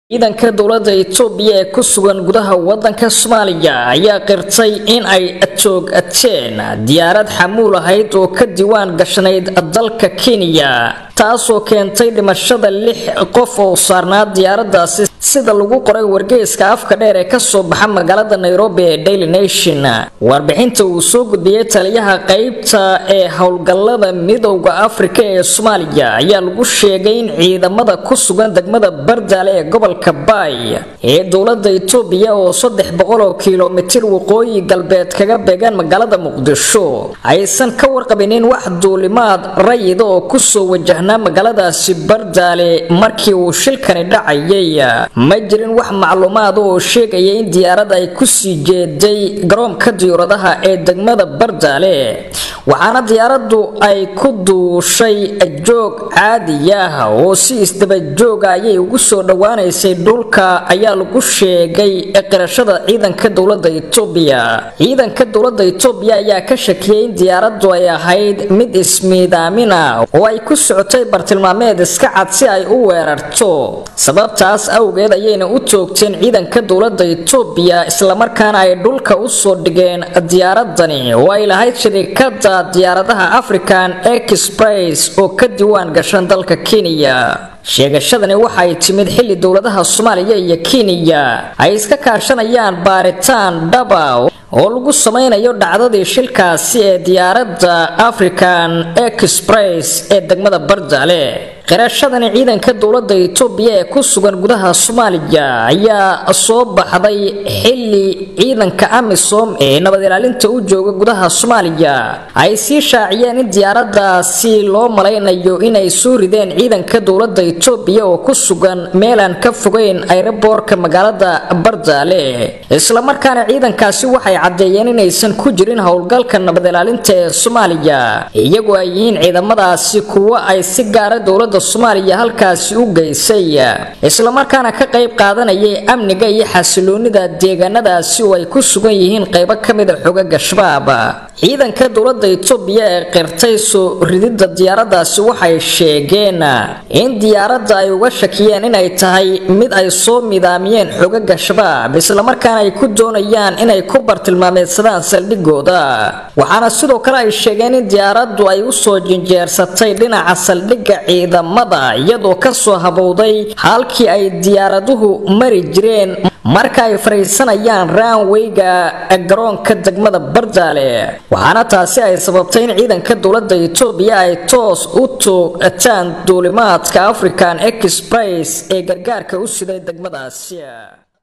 ciidanka dowladda itoobiya ee ku sugan gudaha wadanka soomaaliya ayaa qirtay in ay joog-ateen diyaarad xamuul ahayd oo ka diiwaan gashanayd dalka kenya taasoo keentay dhimashada lix qof oo saarnaa diyaaradaasi sida lagu qoray wargeyska afka dheer ee kasoo baxa magaalada nairobi ee daily nation warbixinta uu soo gudbiyey taliyaha qeybta ee howlgallada midowda afrika ee soomaaliya ayaa lagu sheegay in ciidamada ku sugan degmada bardaale ee gobolka baay ee dowlada itoobiya oo saddex boqol oo kilomitir waqooyi galbeed kaga beegan magaalada muqdisho aysan ka warqabinin wax duulimaad rayida oo kusoo wajahnaa magaaladaasi bardaale markii uu shilkani dhacayay ma jirin wax macluumaad oo sheegaya in diyaarad ay kusii jeeday garoonka diyaaradaha ee degmada bardaale waxaana diyaaradu ay ku duushay joog caadi ah oo si isdabajooga ayay ugu soo dhowaanaysay dhulka ayaa lagu sheegay qirashada ciidanka dowlada itoobiya ciidanka dowlada itoobiya ayaa ka shakiyay in diyaaradu ay ahayd mid ismiidaamina oo ay ku socotay bartilmaameed iska cad si ay u weerarto sababtaas awgeed ayayna u toogteen ciidanka dowlada itoobiya islamarkaana ay dhulka usoo dhigeen diyaaradani oo ay lahayd shirikada diyaaradaha african express oo ka diiwaan gashan dalka kenya sheegashadani waxay timid xilli dowladaha soomaaliya iyo kenya ay iska kaashanayaan baaritaan dhaba oo lagu samaynayo dhacdadii shilkaasi ee diyaaradda african express ee degmada bardaale qirashadani ciidanka dowlada itoobiya ee ku sugan gudaha soomaaliya ayaa soo baxday xilli ciidanka amisom ee nabad ilaalinta u jooga gudaha soomaaliya ay sii shaaciyeen in diyaaradaasi loo malaynayo inay soo rideen ciidanka dowlada itoobiya oo ku sugan meelaan ka fogeyn ayraboorka magaalada bardaale islamarkaana ciidankaasi waxay caddeeyeen inaysan ku jirin howlgalka nabad ilaalinta ee soomaaliya iyagoo ay yihiin ciidamadaasi kuwo ay si gaara dowlada soomaaliya halkaasi u geysay islamarkaana ka qayb qaadanayay amniga iyo xasiloonida deegaanadaasi oo ay ku sugan yihiin qaybo ka mida xogaga shabaab ciidanka dowlada itoobiya ee qirtay soo rididda diyaaradaasi waxay sheegeen in diyaaradda ay uga shakiyeen inay tahay mid ay soo midaamiyeen xogaga shabaab islamarkaana ay ku doonayaan inay ku bartilmaameedsadaan saldhigooda waxaana sidoo kale ay sheegeen in diyaaraddu ay usoo jinjeersatay dhinaca saldhigga ciidamada iyadoo kasoo habowday halkii ay diyaaraduhu mari jireen marka ay fariisanayaan raanweyga garoonka degmada bardaale waxaana taasi ay sababtay in ciidanka dowlada itoobiya ay toos u toogtaan duulimaadka african express ee gargaarka u siday degmadaasi